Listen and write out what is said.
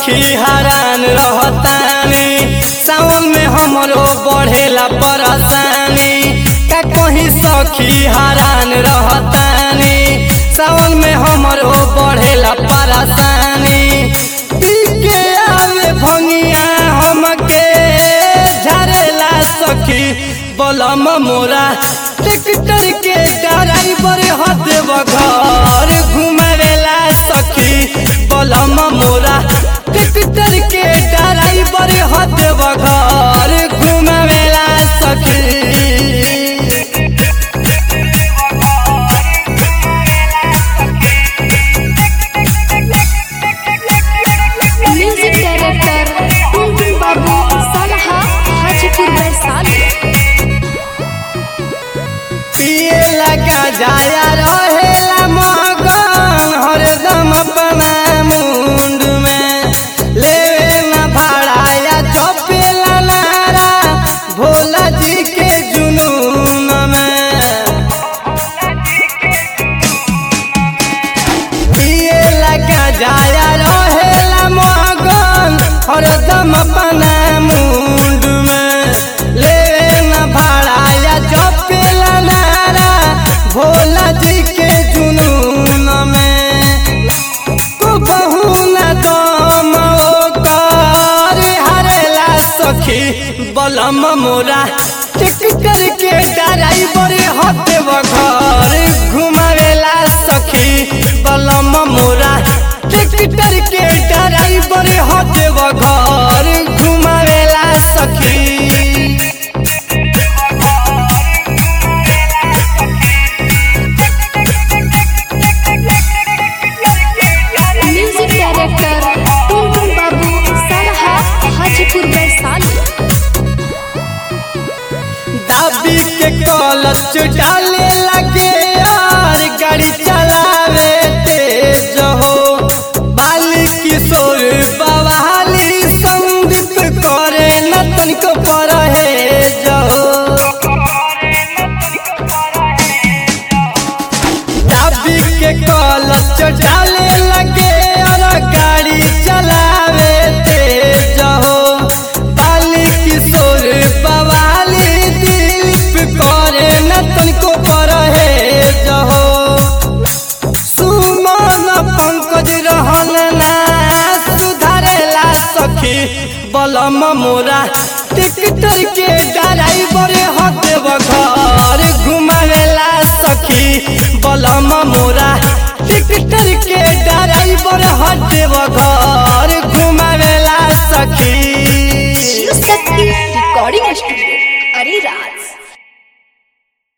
सखी हरान रहतानी सावन में हमरो बढ़ेला परेशानी का कहीं सखी हरान रहतानी सावन में हमरो बढ़ेला परेशानी पी के आवे भंगिया हमके झरेला सखी बलम मोरा ट्रैक्टर के ड्राइवर हदेव घर घुमावेला सखी बलम मोरा ट्रैक्टर के ड्राइवर हदेव घर घुमावेला सखी म्यूजिक डायरेक्टर टुनटुन बाबू सलहा हाजीपुर वैशाली पिए लगा जाया रहेला मगन हरदम अपना मुंड में लेवे न भाड़ाया चौपेला नारा भोला जी के जुनून में पिए लगा जाया रहेला मगन हरदम अपना मुंड में लेवे न भाड़ाया चौपेला नारा भोला जी के जुनून में को बहु न दम ओकर हरेला सखी बलम मोरा ट्रैक्टर के ड्राइवर हदेव घर घुमावेला सखी बलम मोरा ट्रैक्टर के ड्राइवर हदेव घर घुमावेला सखी म्यूजिक डायरेक्टर टुनटुन बाबू सलहा हाजीपुर वैशाली दाबी के कलच डाले लगे और गाड़ी चलावे तेज हो बाली किशोर बवाली संदीप करे न तनिको परहेज हो दाबी के कलच डाले लगे और गाड़ी चलावे तेज हो बाली किशोर बवाली दिलीप करे न तनिको परहेज हो सुमन पंकज रहन ना सुधारेला सखी बलम मोरा ट्रैक्टर के